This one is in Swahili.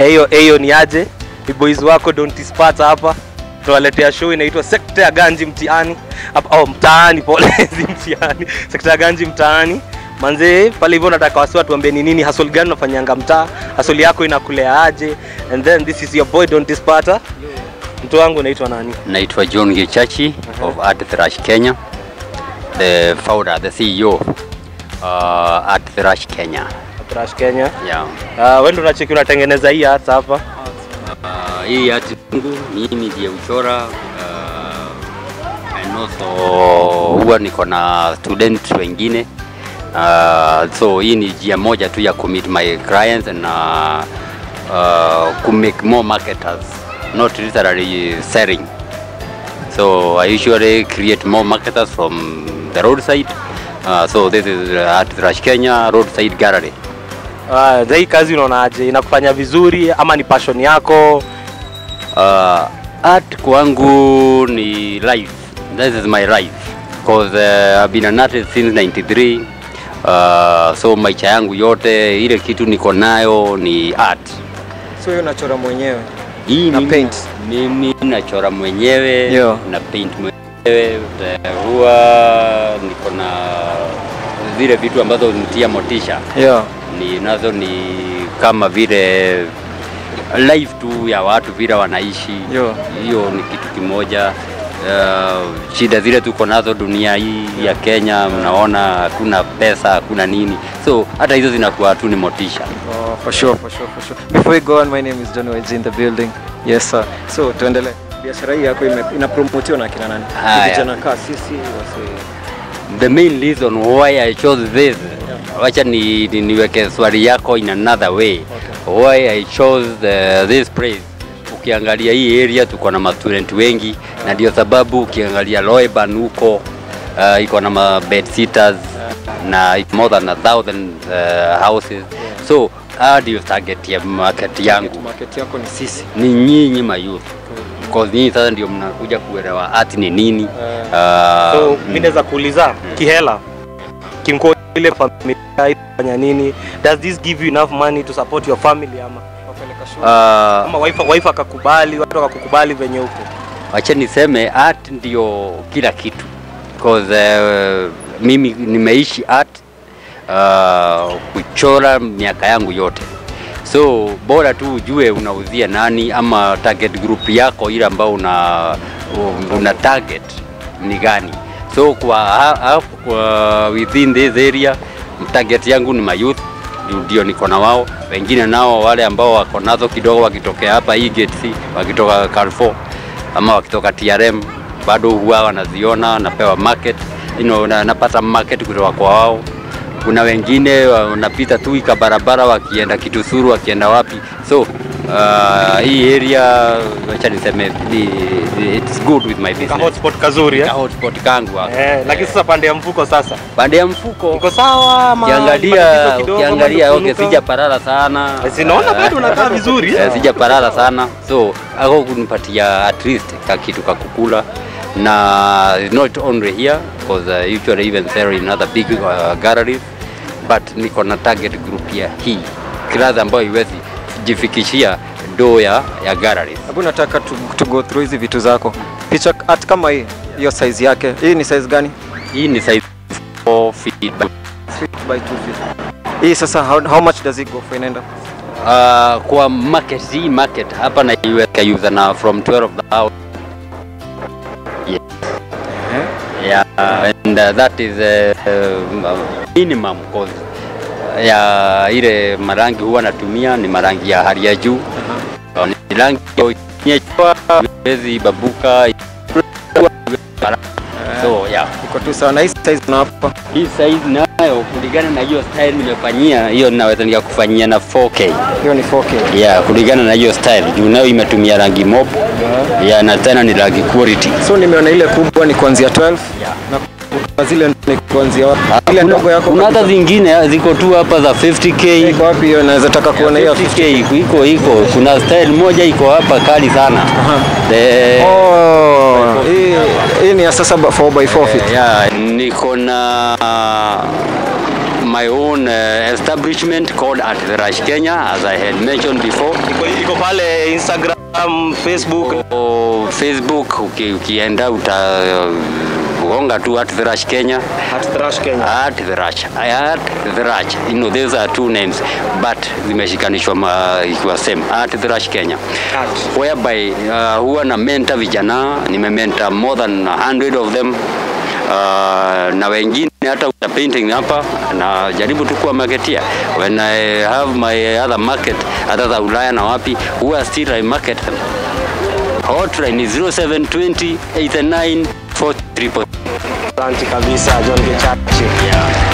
Eyo eyo ni aje? Ni boys wako Don't Spata hapa. Tunawaletea show inaitwa Sekta ya Ganji mtaani. Hapa oh, mtaani pole, si mtihani. Sekta ya Ganji mtaani. Manze pale hivyo nataka wasi watu tuambie ni nini hustle gani unafanyanga mtaa? Hustle yako inakulea aje? And then this is your boy Don't Spata. Mtu wangu unaitwa nani? Naitwa John Gichachi of Art Thrash Kenya, the founder, the CEO uh, Art Thrash Kenya. Trash Kenya. Yeah. Uh, wewe ndo unacheki unatengeneza hii art hapa. Uh, hii art yangu mimi ndiye uchora uh, and also huwa niko na student wengine uh, so hii ni njia moja tu ya commit my clients na uh, to make more marketers not literally selling so I usually create more marketers from the roadside uh, so this is Art Thrash Kenya roadside gallery Uh, hii kazi unaonaje? Inakufanya vizuri ama ni passion yako? Uh, art kwangu ni life. This is my life because uh, I've been an artist since 93. Uh, so maisha yangu yote ile kitu niko nayo ni art. So hiyo unachora mwenyewe. Hii Na mimi- paint. Mimi nachora mwenyewe Yo. na paint mwenyewe. Uh, huwa niko na zile vitu ambazo nitia motisha Yeah. ni nazo ni kama vile life tu ya watu vile wanaishi Yo. hiyo ni kitu kimoja uh, shida zile tuko nazo dunia hii ya Kenya mnaona hakuna pesa hakuna nini so hata hizo zinakuwa tu ni motisha Oh, for sure, for sure, for sure. Before we go on, my name is John Waji in the building. Yes sir. So tuendelee. Biashara hii yako ime- inapromotiwa na kina nani? Haya. Ni Vijana kaa sisi wase. the main reason why I chose this wacha ni, ni, niweke swali yako in another way okay. why I chose the, this place ukiangalia hii area tuko na mastudent wengi na ndio sababu ukiangalia Loeban huko uh, iko na ma bed sitters na iko more than a thousand uh, houses so haya ndio target ya market yangu Market yako ni sisi. ni nyinyi mayouth because nyinyi sasa ndio mnakuja kuelewa art ni nini uh, So mimi naweza kuuliza kihela, kimko ile familia ifanya nini? Does this give you enough money to support your family ama Wapeleka shule. uh, ama wife wife akakubali, watu wakakukubali venye uko? wacha niseme art ndio kila kitu because uh, mimi nimeishi art uh, kuchora miaka yangu yote so bora tu ujue unauzia nani ama target group yako ile ambao una, una target ni gani so kwa, ha, ha, kwa within this area target yangu ni mayouth ndio niko na wao wengine nao wale ambao wako nazo kidogo wakitokea hapa hii gate C wakitoka Carrefour ama wakitoka TRM bado huwa wanaziona napewa market you know, na, napata market kutoka kwa wao kuna wengine wanapita tu ika barabara wakienda Kitusuru wakienda wapi so uh, hii area wacha niseme ni, it's good with my Ka business hotspot kazuri Ka eh? hotspot kangu hapa. Eh, lakini sasa pande ya mfuko sasa pande ya mfuko iko sawa ama ukiangalia matatizo kidogo, ukiangalia bado okay, kunuka? sija parara sana Eh, sinaona bado unakaa vizuri Eh, sija parara sana so ako kunipatia at least ka kitu ka kukula na it's not only here because uh, usually even sell in other big uh, galleries but niko na target group ya hii class ambayo iwezi jifikishia do ya, ya galleries Hebu nataka tu, tu go through hizi vitu zako. Picha art kama hii, hiyo size yake. Hii ni size gani? hii ni size 4 feet by 3 by 2 feet. Hii sasa how, how much does it go for inaenda? Uh, kwa market hii market hapa naiweka user na from 12,000 yeah. yeah and uh, that is uh, uh, minimum cost ya ile marangi huwa natumia ni marangi ya hali ya juu uh, ni rangi nyechwa wezi babuka so yeah Iko tu sawa na hii size na hapa. hii size nayo kulingana na hiyo style nimefanyia hiyo naweza nikakufanyia na 4K Hiyo ni 4K. yeah, kulingana na hiyo style juu nayo imetumia rangi mob yeah, na tena ni rangi quality So nimeona ile kubwa ni kuanzia 12 Yeah. na kuna zile ni kuanzia wapi? Ile ndogo yako kuna hata kabisa. zingine ziko tu hapa za 50k iko wapi hiyo? Naweza taka kuona hiyo 50k iko iko iko kuna style moja iko hapa kali sana The, Oh, hii hii ni ya sasa 4 by 4 feet. yeah, niko na my own uh, establishment called At the Rush Kenya, as I had mentioned before. iko, iko pale Instagram, Facebook. O Facebook uki, ukienda utagonga tu At the Rush Kenya. At Thrash Kenya. At the Rush. At the Rush. You know, these are two names, but zimeshikanishwa ma- ikiwa same. At the Rush Kenya. At. Whereby uh, huwa na mentor vijana, nimementa more than 100 of them. Uh, na wengine hata uta painting hapa na jaribu tu kuwa marketia when I have my other market hata za Ulaya na wapi huwa still I market them hotline is 0720 89 433 Asante kabisa John Gechache. yeah.